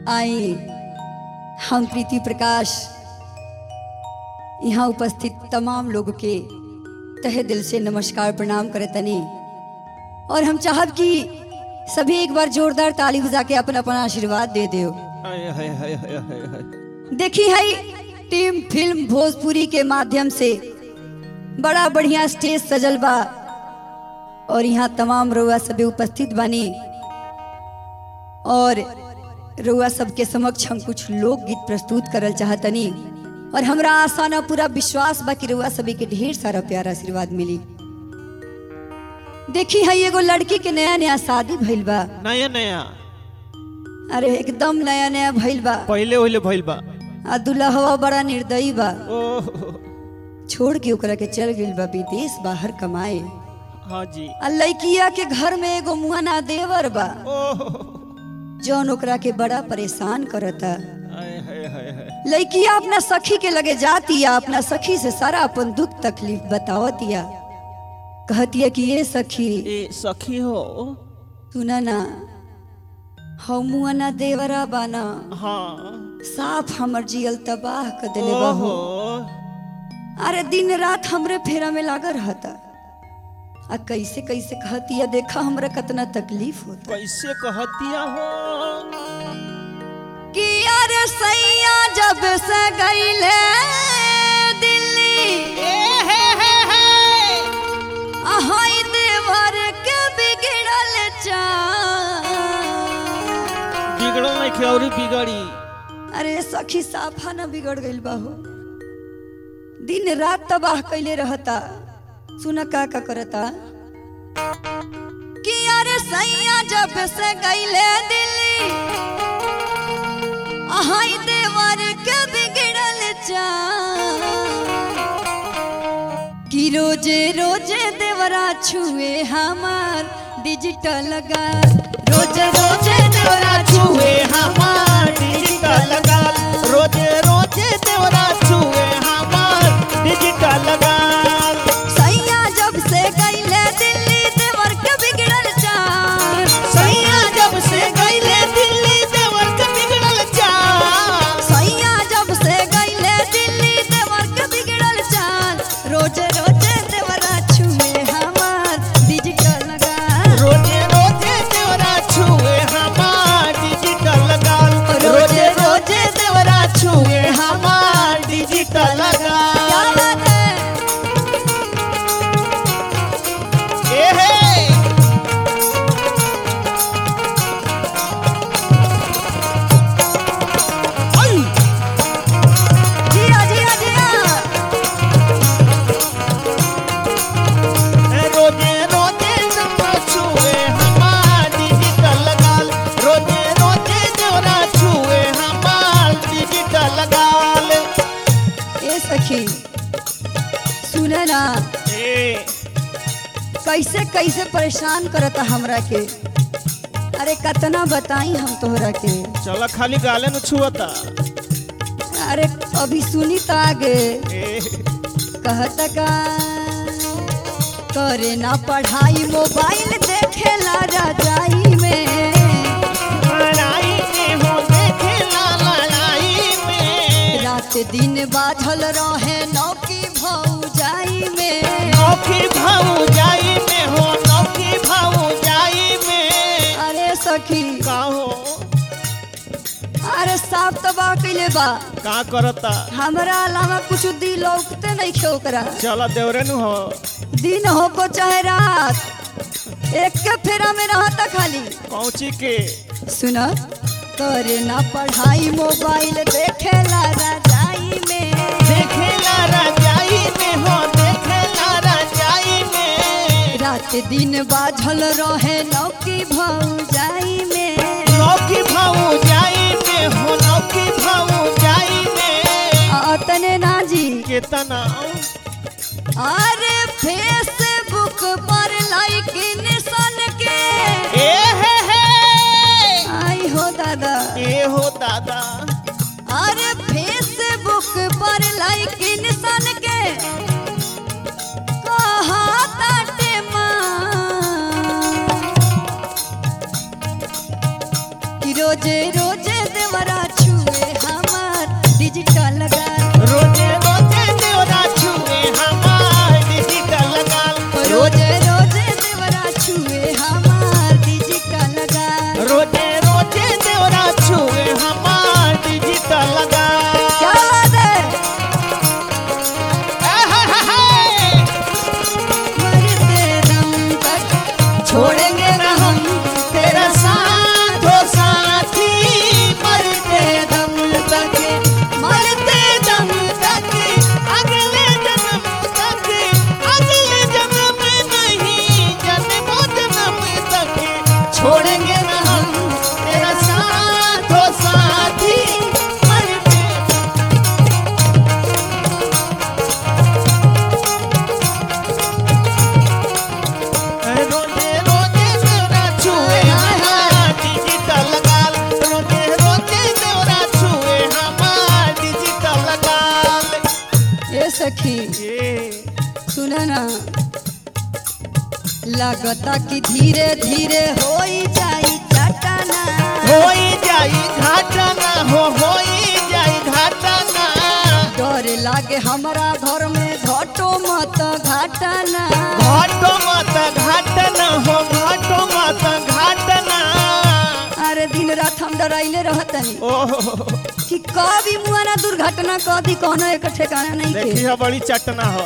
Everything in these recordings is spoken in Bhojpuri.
आई हम प्रीति प्रकाश यहाँ उपस्थित तमाम लोग के तहे दिल से नमस्कार प्रणाम करतनी और हम चाहब कि सभी एक बार जोरदार ताली बजा के अपन अपन आशीर्वाद दे दो हाय हाय हाय हाय हाय हाय देखी है टीम फिल्म भोजपुरी के माध्यम से बड़ा बढ़िया स्टेज सजल बा और यहाँ तमाम रुआ सभी उपस्थित बानी और रुआ सबके समक्ष हम कुछ लोकगीत प्रस्तुत करल चाहतनी और हमरा आशा ना पूरा विश्वास बा कि रुआ सभी के ढेर सारा प्यार आशीर्वाद मिली देखी है एगो लड़की के नया नया शादी भइल बा नया नया अरे एकदम नया नया भइल बा पहले ओहिले भइल बा आ दुल्हवा बड़ा निर्दयी बा ओह छोड़ के ओकरा के चल गइल बा विदेश बाहर कमाए हाँ जी आ लड़किया के घर में एगो मुआना देवर बा ओह जौन ओकरा के बड़ा परेशान करता हाय हाय हाय हाय लड़किया अपना सखी के लगे जातिया अपना सखी से सारा अपन दुख तकलीफ बतावतिया कहतिया कि ये सखी ए सखी हो सुना ना हम मुआना देवरा बाना हाँ साफ हमर जियल तबाह कर देले ओहो बहू अरे दिन रात हमरे फेरा में लागल रहता आ कैसे कैसे कहतिया देखा हमरा कितना तकलीफ होता कैसे कहतिया हो कि अरे सैया जब से गईले दिल्ली अहाई देवर के बिगड़ल चाल बिगड़ल नहीं खे और बिगड़ी अरे सखी साफा न बिगड़ गइल बाहू दिन रात तबाह कैले रहता सुन का का करता कि अरे सैया जब से गईले दिल्ली अहाई देवर के बिगड़ल चाल कि रोजे रोजे देवरा छुए हमार डिजिटल लगा रोजे रोजे देवरा छुए हमार डिजिटल लगा रोजे रोजे देवरा छुए हमार डिजिटल लगा सैया जब से गईले दिल्ली देवर के बिगड़ल चाल सैया जब से गईले दिल्ली देवर के बिगड़ल चाल सैया जब से गईले दिल्ली देवर के बिगड़ल चाल रोजे रोजे देवरा छुए हमार डिजिटल लगा रोजे रोजे देवरा छुए हमार डिजिटल लगा रोजे रोजे देवरा छुए हमार डिजिटल लगा क्या बात है ए हे आई जिया जिया जिया रोजे रोजे देवरा छुए हमार डिजिटल लगा रोजे रोजे देवरा छुए हमार डिजिटल लगा ए सखी सुन ना ए कैसे कैसे परेशान करता हमरा के अरे कतना बताई हम तोहरा के चला खाली गाले न छुअता अरे अभी सुनी तो आगे ए कहता का करे ना पढ़ाई मोबाइल देखेला रजाई में लड़ाई में हो देखे ला लड़ाई में रात दिन बाझल रहे नौकी भौजाई में नौकी भाऊ जाई में हो नौकी भाऊ जाई में अरे सखी का हो अरे साफ तबाह कैले बा का करता हमरा अलावा कुछ दिल लौकते नहीं खे ओकरा चला देवरे नु हो दिन हो को चाहे रात एक के फेरा में रहता खाली पहुंची के सुन करे ना पढ़ाई मोबाइल देखेला रजाई में देखे ला रजाई में हो देखे ला रजाई में रात दिन बाझल रहे नौकी भौजाई में नौकी भाऊ जाई में हो नौकी भाऊ जाई में अतने ना जी केतना अरे फेसबुक पर लाइक निशान के ए हे हे आई हो दादा ए हो दादा अरे फेसबुक पर लाइक निशान के कहा ताटे माँ कि रोजे रोजे देवर छोड़ेंगे न हम तेरा साथ हो साथी मरते दम तक मरते दम तक अगले जन्म तक अगले जन्म नहीं जन्मों जन्म तक छोड़ेंगे न हम तेरा साथ हो साथी मरते रोजे रोजे तेरा छुए हमारा डिजिटल गाल रोजे रोजे तेरा छुए हमारा डिजिटल गाल ये सखी ये सुना ना लागता कि धीरे धीरे होई जाई चटना होई जाई घाटना हो होई जाई घाटना डर लागे हमरा घर में घटो मत घाटना घाटो मत घाटना हो घाटो मत घाटना अरे दिन रात हम डराइले रहतनी ओह कि कभी मुआना दुर्घटना कभी कोनो एक ठिकाना नहीं देखी के है बड़ी चटना हो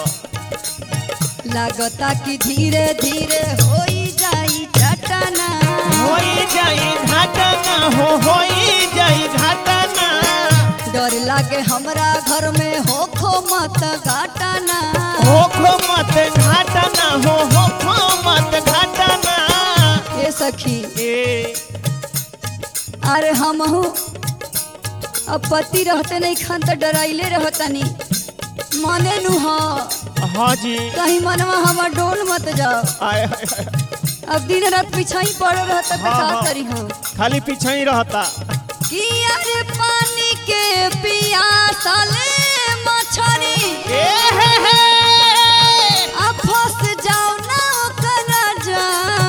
लागता कि धीरे धीरे होई जाई चटना होई जाई घाटना हो होई जाई घाटना डर लागे हमरा घर में होखो मत घाटना हो खो मत घाटना हो हो खो मत घाटना ये सखी ए अरे हमहू अब पति रहते नहीं खान तो डराइले रहतनी मने नु हो हाँ जी कहीं मनवा हमर डोल मत जाओ आय आय, आय। अब दिन रात पीछा ही पड़ रहता तो हाँ, का हाँ। करी हम खाली पीछे ही रहता कि अरे पानी के पियासाले मछरी ए हे हे अब फंस जाओ ना ओकर जा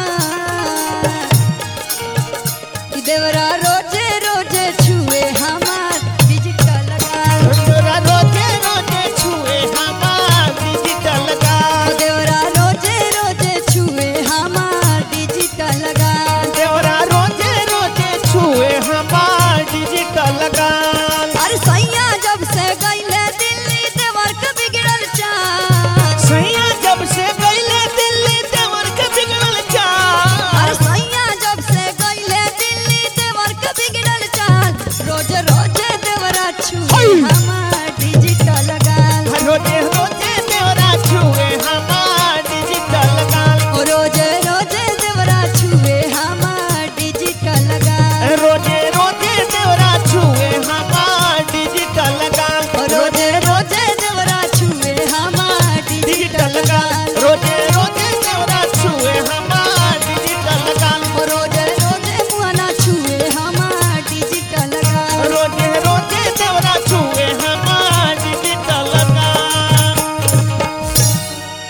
कि देवरा रोजे रोजे छुए हमार डिजिटल गाल तोरा रोजे रोजे छुए हमार डिजिटल गाल देवरा रोजे रोजे छुए हमार डिजिटल गाल देवरा रोजे रोजे छुए हमार डिजिटल गाल अरे सैया जब से गईले दिल्ली देवर के बिगड़ल चाल सैया जब से गईले दिल्ली देवर के बिगड़ल चाल अरे सैया जब से गईले दिल्ली देवर के बिगड़ल चाल रोज रोज देवरा छुए हमार डिजिटल गाल रोजे रोजे देवरा छुए हमार डिजिटल गाल ओ रोज रोज देवरा छुए हमार डिजिटल गाल रोजे रोजे देवरा छुए हमार डिजिटल गाल ओ रोज रोज देवरा छुए हमार डिजिटल डिजिटल गाल गाल रोजे रोजे देवरा छुए हमार डिजिटल गाल ओ रोज रोज मुआना छुए हमार डिजिटल गाल रोजे रोजे देवरा छुए हमार डिजिटल गाल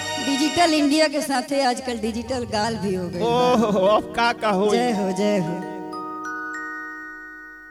डिजिटल इंडिया के साथे आजकल डिजिटल गाल भी हो गई ओह अब का का होई जय हो जय हो